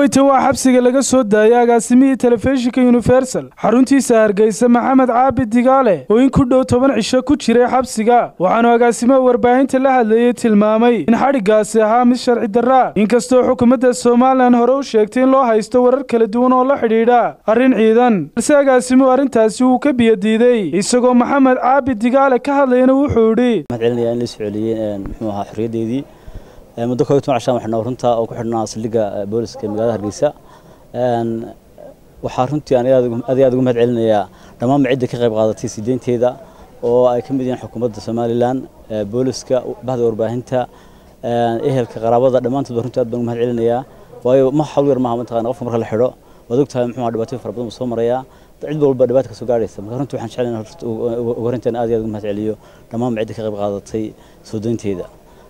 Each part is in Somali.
dhoweytan waa xabsiga laga soo daayay agaasimihii telefishinka universal xaruntiisa hargeysa maxamed caabi digaale oo in ku dhow toban cisho ku jiray xabsiga waxaanu agaasimaha warbaahinta la hadlayey tilmaamay in xadhiggaasi ahaa mid sharci darraa inkastoo xukuumadda somalilan hore u sheegtay in loo haysto warar kala duwan oo la xidhiidha arrin ciidan balse agaasimuhu arrintaasi wuu ka biyadiiday isagoo maxamed caabi digaale ka hadlayana wuxuu idhi celinayaa in la soo celiyey muxuu ahaa xorriyaddeedii muddo koob iyo toban cashaan waxaa runta oo ku xidhnaa saldhigga booliska ee magaalada hargeysa waxaa runtii aan aad iyo aad ugu mahad celinayaa dhammaanba cidda ka qayb qaadatay sideynteeda oo ay ka mid yihiin xukuumadda somalilan booliska bahda warbaahinta ehelka qaraabada dhammaantoodba runtii aad baan ugu mahad celinayaa waayo ma hawl yar maaha mataqana qofka marka la xidho waad ogtahay muxuu dhibaatooyin fara badan buu soo marayaa cid walba dhibaata ka soo gaaraysa marka runtii waxaan jeclaynaa ugu horreyntaan aad iyo aad ugu mahad celiyo dhammaanba cidda ka qayb qaadatay soo deynteeda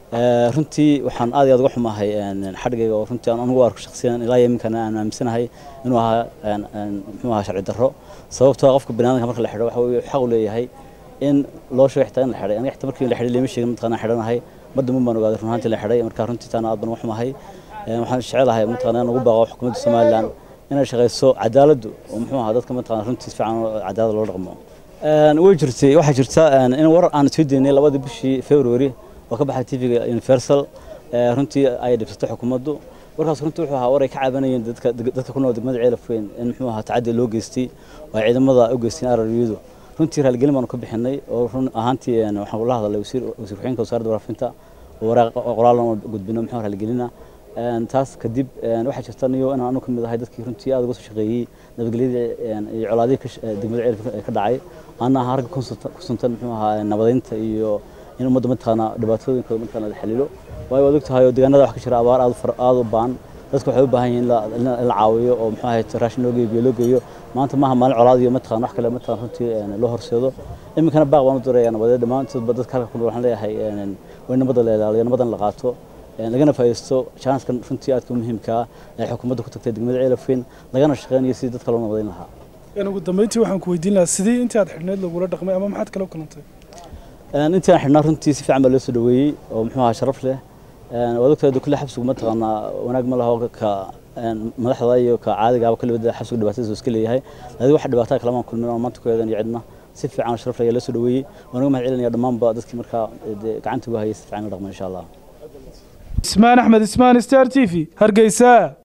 runtii waxaan aad iyo aad uga xumahay xadhigayga oo runtii aan anugu arko shakhsiyan ilaa yaminkana aan aaminsanahay inuu ahaa muxuu ahaa sharci darro sababtoo qofka banaadamka marka la xidho waxa uu xaq u leeyahay in loo sheego xitaa in la xidhay aniga xitaa markii la xidhay lama sheegin mataqana xidhanahay madda mun baan ogaaday run ahaantii la xidhay marka runtii taana aad baan uga xumahay waxaan jecelahay mataqana in ugu baaqo xukuumadda somalilan inay shaqayso cadaaladdu oo muxuu ahaa dadka mataqana runtii si fiican cadaalad loo dhaqmo way jirtay waxaa jirta in warar aan soo deynay labadii bishii february oo ka baxay tvga universal runtii ay dhibsatay xukuumaddu warkaas runtii wuxuu ahaa war ay ka cabanayeen dadka dadka ku nool degmada ceelafweyn in muxuu ahaa tacaddi loo geystay oo ay ciidamada u geysteen araryadu runtii raaligelin baanu ka bixinay oo run ahaantii waxaan kula hadalay wasiir wasiir ku-xigeenka wasaaradda waraafinta oo waraaq qoraalan oo gudbino muxuu raaligelina taas kadib waxaa jirta niyo inaan anu ka mid ahay dadkii runtii aad uga soo shaqeeyey nabadgelyadii iyo colaadihii degmada ceelafweyn ka dhacay ana ahaa ragga ku suntan muxuu ahaa nabadeynta iyo in ummadda mataqaana dhibaatooyinkooda mataqaana la xalilo waayo waad ogtahay oo deegaanada wax ka jira abaar aad aad u baahan dadku waxay u baahan yihiin in la caawiyo oo muxuu ahayd raashin loo geeyo biyo loo geeyo maanta maaha maalin colaad iyo mataqaana wax kale mataqaana runtii loo horseedo iminkana baaq baan u diraya nabadeed dhammaantoodba dadka halka ku nool waxaan leeyahay waa nabadda la ilaaliyo nabadan la qaato lagana faa'iidaysto chanskan runtii aadka u muhiimka ah ee xukuumadda ku tagtay degmada ceelafweyn lagana shaqeynayo sidii dadka loo nabadayn lahaa ugu dambeyntii waxaan ku weydiin lahaa sidii intii aad xidhneyd lagula dhaqmay ama maxaad kala kulantay intii aan xidhnaa runtii si fiican baa loo soo dhaweeyey oo muxuu ahaa sharaf leh waad ogtahay kulle xabsigu mataqaanaa wanaag ma laho ka madaxda iyo ka caadigaaba kulli wada xabsigu dhibaatadiisa iska leeyahay laakiin wax dhibaatada kale maan kulmin oo maanta ku eedan iyo cidna si fiican sharaf leh ayaa loo soo dhaweeyey waan uga mahad celinaya dhammaanba dadkii markaa gacanta ugu hayay si fiican la dhaqmo insha allah ismaan axmed ismaan star t v hargeysa